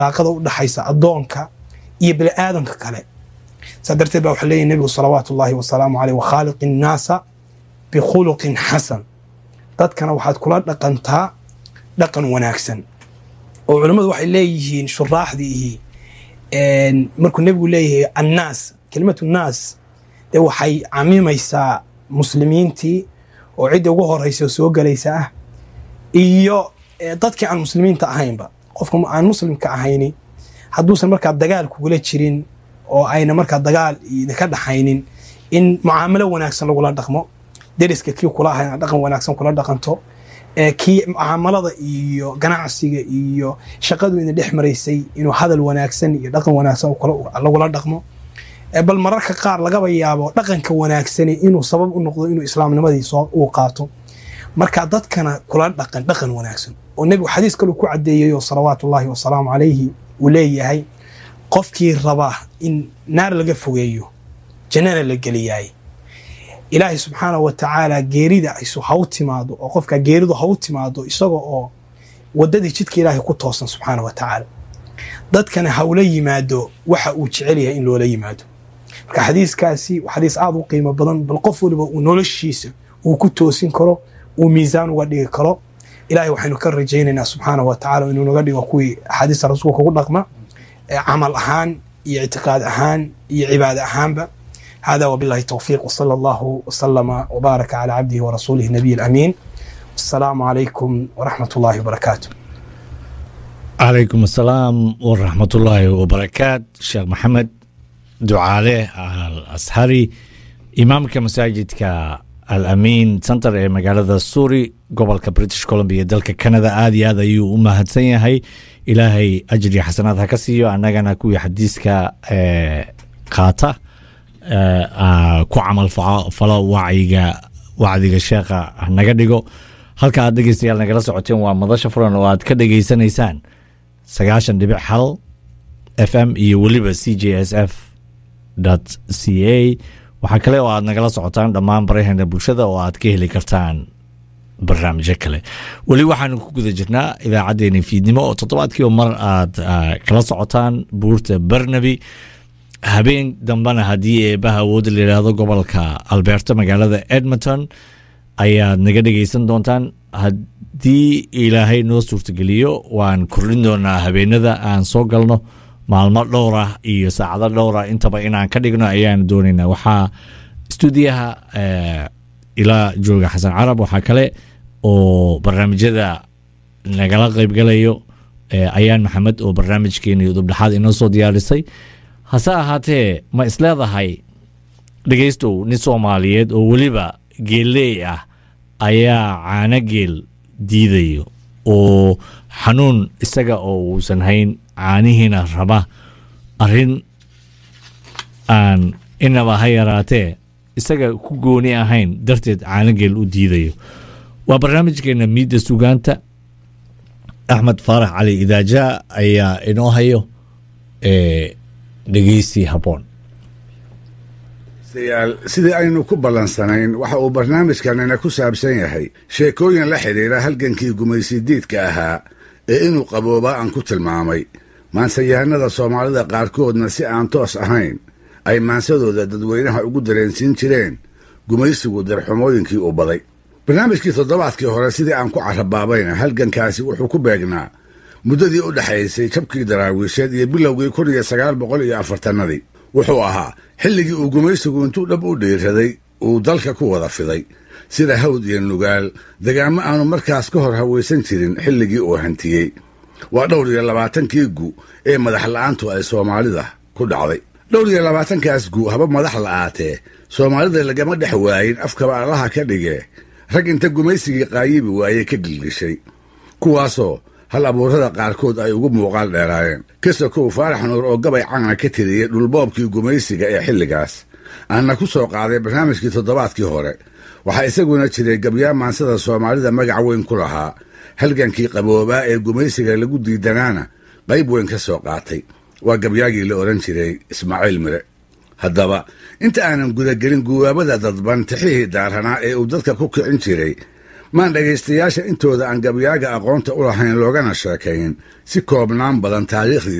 daaqada u dhaxaysa addoonka iyo bini aadamka kale saa darteed baa waxaa leeyahy nebigu salawaatu ullaahi wasalaamu caleyh wakhaaliqi innaasa bikhuluqin xasan dadkana waxaad kula dhaqantaa dhaqan wanaagsan oo culammadu waxay leeyihiin shuraaxdiihi markuu nebigu leeyahay annaas kelimatu naas dee waxay camimaysaa muslimiintii oo cidda ugu horeysa soo gelaysa ah iyo dadkii aan muslimiinta ahaynba qofka aan muslimka ahayni hadduusan markaa dagaal kugula jirin oo ayna markaa dagaal idinka dhaxaynin in mucaamalo wanaagsan lagula dhaqmo deriska kii kula ahay dhaqan wanaagsan kula dhaqanto kii mucaamalada iyo ganacsiga iyo shaqadu idin dhex maraysay inuu hadal wanaagsan iyo dhaqan wanaagsan lagula dhaqmo bal mararka qaar lagaba yaabo dhaqanka wanaagsani inuu sabab u noqdo inuu islaamnimadii uu qaato marka dadkana kula dhaqan dhaqan wanaagsan oo nebigu xadiis kaleu ku cadeeyayo salawaatu ullaahi wasalaamu calayhi uu leeyahay qofkii raba in naar laga fogeeyo jannana la geliyaay ilaahay subxaana wa tacaala geerida isu ha u timaado oo qofka geeridu ha u timaado isaga oo waddadii jidka ilaahay ku toosan subxaana wa tacaala dadkana ha ula yimaado waxa uu jecel yahay in loola yimaado marka xadiiskaasi waa xadiis aada u qiimo badan bal qof waliba uu noloshiisa uu ku toosin karo uu miisaan uga dhigi karo ilahay waxaynu ka rajaynaynaa subxaana wa tacala inuu naga dhigo kuwii axaadiista rasuulka ugu dhaqma camal ahaan iyo ictiqaad ahaan iyo cibaada ahaanba hada wabillahi towfiiq wsala allahu wsalama wbaaraka calaa cabdihi warasuulihi nabiy alamiin wasalaamu calaykum waraxmat ullahi wabarakaatu calaykum asalaam waraxmatullaahi wabarakaat sheekh maxamed ducaale al ashari imaamka masaajidka al amiin center ee magaalada suuri gobolka british columbia dalka canada aad iyo aad ayuu u mahadsan yahay ilaahay ajri xasanaad ha ka siiyo annagana kuwii xadiiska qaata ku camal falo wacyiga wacdiga sheekha naga dhigo halka aad dhegeystayaal nagala socoteen waa madasha furan oo aad ka dhegeysanaysaan sagaashan dhibic hal f m iyo weliba c j s f c a waxaa kale oo aad nagala socotaan dhammaan baraheena bulshada oo aad ka heli kartaan barnaamijyo kale weli waxaanu ku guda jirnaa idaacaddeenii fiidnimo oo toddobaadkiiba mar aad kala socotaan buurta barnaby habeen dambena haddii eebaha awoodda layidhaahdo gobolka alberta magaalada edmonton ayaad naga dhegeysan doontaan haddii ilaahay noo suurtageliyo waan kordhin doonaa habeenada aan soo galno maalmo dhowr ah iyo saacado dhowr ah intaba inaan ka dhigno ayaan doonaynaa waxaa stuudiyaha ilaa jooga xasan carab waxaa kale oo barnaamijyada nagala qeybgalayo ayaan maxamed oo barnaamijkeeni udubdhexaad inoo soo diyaarisay hase ahaatee ma isleedahay dhegeystow nin soomaaliyeed oo weliba geelleey ah ayaa caano geel diidayo oo xanuun isaga oo uusan hayn caanihiina raba arrin aan inaba ha yaraatee isaga ku gooni ahayn darteed caano geel u diidayo waa barnaamijkeena miidda sugaanta axmed faarax cali idaaja ayaa inoo hayo dhegeysi habboon sidii aynu ku ballansanayn waxa uu barnaamijkanina ku saabsan yahay sheekooyin la xidhiira halgankii gumaysidiidka ahaa ee inuu qaboobaa aan ku tilmaamay maansayahanada soomaalida qaarkoodna si aan toos ahayn ay maansadooda dadweynaha ugu dareensiin jireen gumaysigu darxumooyinkii uu baday barnaamijkii toddobaadkii hore sidii aan ku carabaabayna halgankaasi wuxuu ku beegnaa muddadii u dhexaysay jabkii daraawiisheed iyo bilowgii kun iyo sagaal boqol iyo afartannadii wuxuu ahaa xilligii uu gumaysigu intuu dhab u dhiiraday uu dalka ku wada fiday sida hawd iyo nugaal degaamo aanu markaas ka hor hawaysan jirin xilligii uu hantiyey waa dhowr iyo labaatankii gu ee madax la'aantu ay soomaalida ku dhacday dhowr iyo labaatankaas gu haba madax la'aatee soomaalida lagama dhex waayin afkaba allaha ka dhigee rag inta gumaysigii qaayibi waayey ka gilgishay kuwaasoo hal abuurada qaarkood ay ugu muuqaal dheeraayeen kasakow faarax nuur oo gabay cana ka tiriyey dhulboobkii gumaysiga ee xilligaas aanna ku soo qaaday barnaamijkii toddobaadkii hore waxaa isaguna jiray gabyaa maansada soomaalida magac weyn ku lahaa halgankii qaboobaa ee gumaysiga lagu diidanaana qayb weyn ka soo qaatay waa gabyaagii la odhan jiray ismaaciil mire haddaba inta aanan gudagelin guwaabada dadban tixihii daaranaa ee uu dadka ku kicin jiray maan dhegaystayaasha intooda aan gabyaaga aqoonta u lahayn loogana sheekayn si koobnaan badan taariikhdii